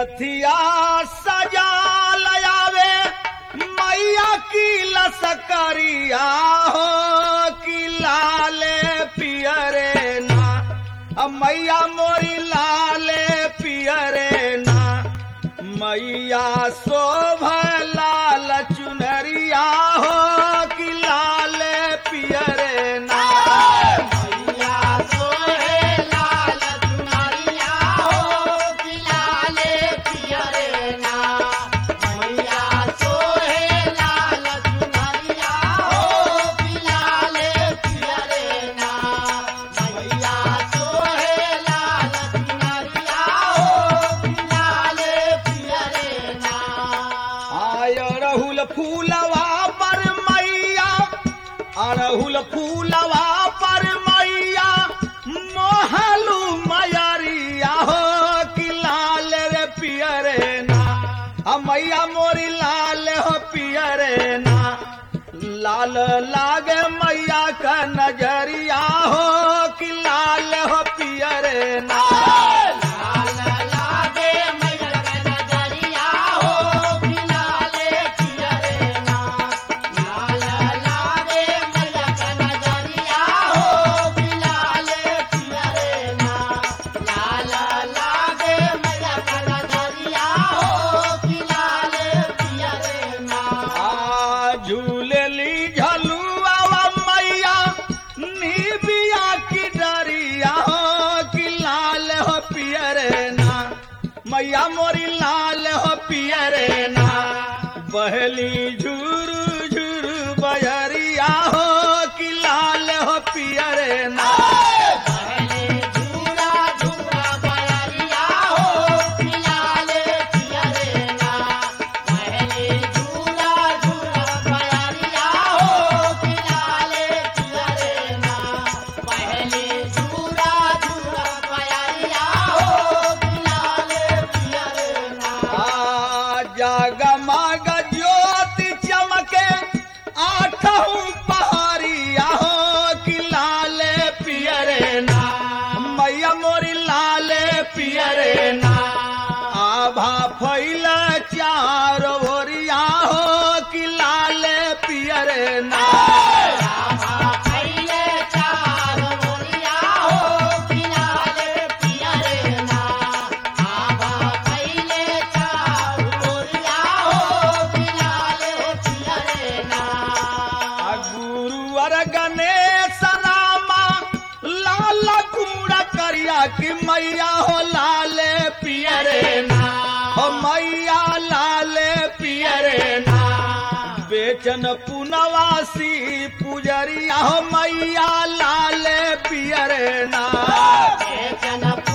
रथिया सजा लयावे मैया की लसकरिया हो कि लाले पियरे ना अ मैया मोरी लाले पियरे ना मैया शोभ लाल चुनरिया हो कि लाले पियरे ना मैया सोहे लाल चुनरिया हो कि लाले पियरे ना मैया सोहे लाल चुनरिया हो कि लाले पियरे ना मैया सोहे लाल चुनरिया हो कि लाले पियरे ना आय अड़हुल फूलवा पर मैया अड़हुल फूलवा पर मैया मोहलू मयरिया हो कि लाल रे पियरे ना आ मैया मोरी लाल हो पियरे ना लाल लागे मैया का नजरिया हो कि लाल हो पियरे ना लाल लागे मैया का नजरिया हो कि लाले पियरे ना लाल लागे मैया का नजरिया हो कि लाले पियरे ना लाल लागे मैया का नजरिया हो कि लाले पियरे ना आ झूलेली झलुआ मैया निबिया की डरिया हो कि लाल हो पियरे ना मैया मोरी लाल हो पियरे ना बहली झुरु झुरु बजरिया हो कि लाल हो पियरे ना पहले झूला झूला बयरिया हो कि लाले पियरे ना पहले झूला झूला बयरिया हो कि लाले पियरे ना पहले झूला झूला बयरिया हो कि लाले पियरे ना आ जगमग ज्योति चमके आठहु पहाड़िया हो कि लाले पियरे ना मैया मोरी लाले पियरे ना आभा फैल चार ओरिया हो कि लाले पियरे ना पहले चार बोलिया हो कि लाले पियरे ना आबा पहले चार बोलिया हो कि लाले पियरे ना आ गुरुवर गणेश रामा लाल कूड़ा करिया कि मैया हो लाले पियरे ना हो मैया लाले पियरे ना बेचन पुनवासी पुजरिया हो मैया लाले पियरे ना जन